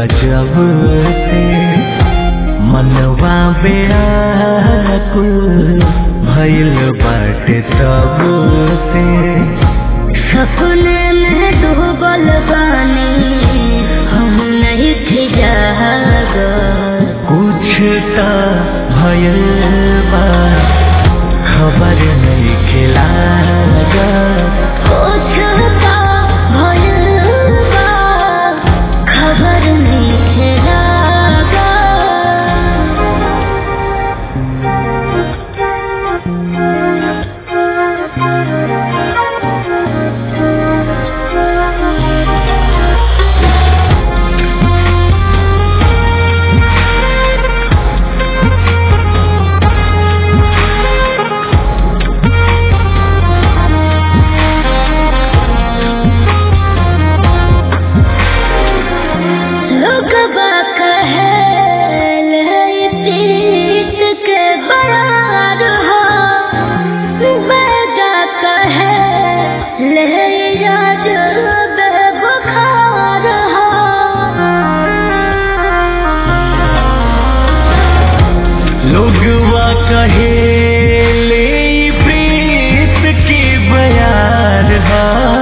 जब से मनवा बेकुल भइल बाटे तब से सपने में डूबल बानी हम नहीं थी जाग कुछ त भइल बा खबर नहीं खिला कुछ तो भइल बा, खबर नहीं खेला लोग कहे ले प्रीत के बरार हो बेजा कहे ले याद बेबुखार हो लोगवा कहे ले ई प्रीत की बयार हा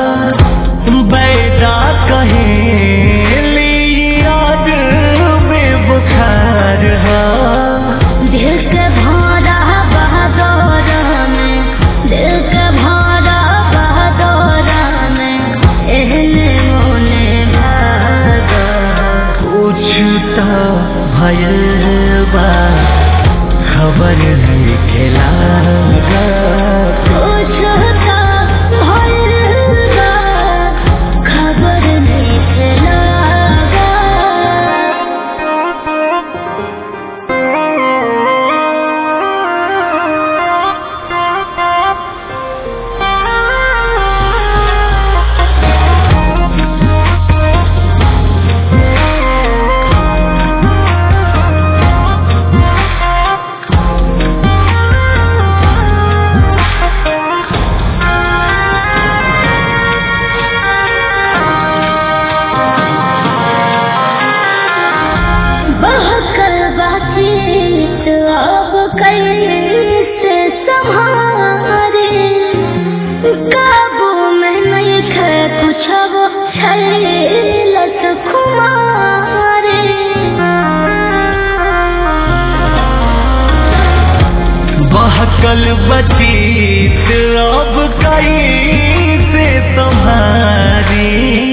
बैदा कहे ले ई याद में बुखार हा दिल के भौरा बहादुर में दिल के भौरा बहादुर में एहने मोने भागा कुछ त भइल बा खबर नहीं खेला कुछ तो भइल बा, खबर नहीं खेला बहकल बातचीत अब कैसे संभारे काबू में नहीं खे कुछ अब छैलत कुमारे बहकल बतीत अब कई से तुम्हारी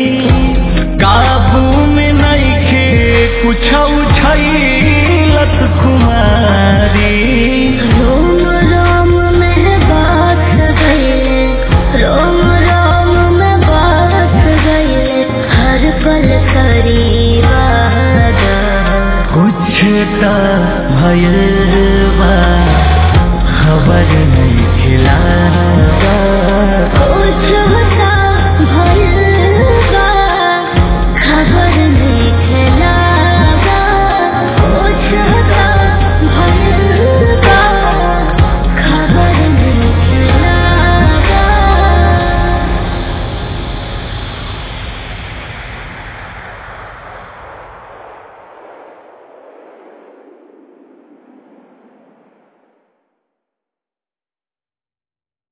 काबू में नहीं खे कुछ उछलत कुमारी रोम रोम में बास गए रोम रोम में बास गए हर पल करीबा कुछ त भइल बा खबर नहीं खिला